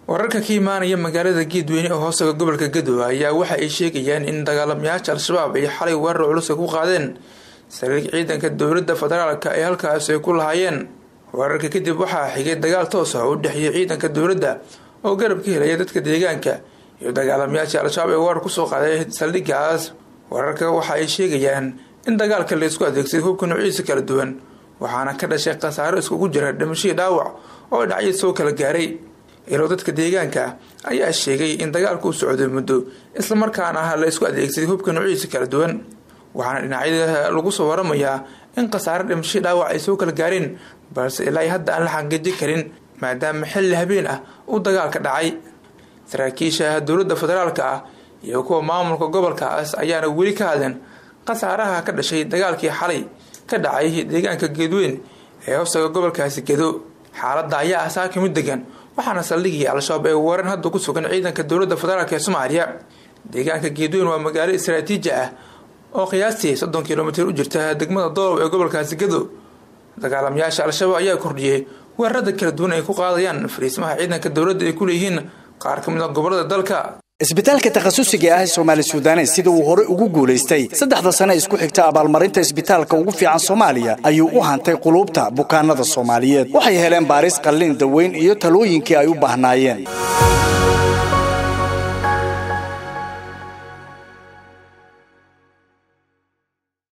wararka ka imaanaya magaalada geedweyne oo hoostaga gobolka gadow ayaa waxa ay sheegayaan in dagaalamayaasha al-shabaab ay xalay weerar culusa ku qaadeen saldhig ciidanka dowladda federaalka ay halkaas ay ku lahaayeen weerarka kadib waxaa xigay dagaal toos ah oo u dhexeeyay ciidanka dowladda oo garab ka helaya dadka deegaanka iyo dagaalamayaashii al-shabaab ee weerar kusoo qaaday saldhigaas wararka waxa ay sheegayaan in dagaalka la isku adeegsaday hubka noociisa kala duwan waxaana ka dhashay khasaaro iskugu jira dhimashadii dhaawac oo dhacyo soo kala gaaray ilo dadka deegaanka ayaa sheegay in dagaalku u socday muddo islamarkaana ah la isku adeegsaday hubka noociisa kala duwan waxaana dhinacyada lagu soo waramayaa in khasaaro dhimashadii dhaawac ay soo kala gaareen balse ilaa hadda aan la xaqiijin karin maadaama xilli habeen ah uu dagaalka dhacay saraakiisha dowladda federaalka ah iyo kuwa maamulka gobolkaas ayaana weli ka hadleen khasaaraha ka dhashay dagaalkii xalay ka dhacay deegaanka geedweyn ee hoostaga gobolkaasi gedo xaaladda ayaa ah saaka mid degan waxaana saldhigii al-shabaab ee weeran hadda ku sugan ciidanka dowladda federaalk ee soomaaliya deegaanka geedweyn waa magaalo istaraatiiji ah oo qiyaastii soddon kilomitir u jirta degmada doolow ee gobolkaasi gedo dagaalamayaasha al-shabaab ayaa kordhiyey weerarada kala duwan ay ku qaadayaan fariismaha ciidanka dowladda ay ku leeyihiin qaar ka mid a gobolada dalka isbitaalka takhasusiga ah ee soomaali suudanes sida uu hore ugu guulaystay saddexda sane isku xigta abaalmarinta isbitaalka ugu fiican soomaaliya ayuu u hantay quluubta bukaanada soomaaliyeed waxay heleen baaris qallin daweyn iyo talooyinkii ay u baahnaayeen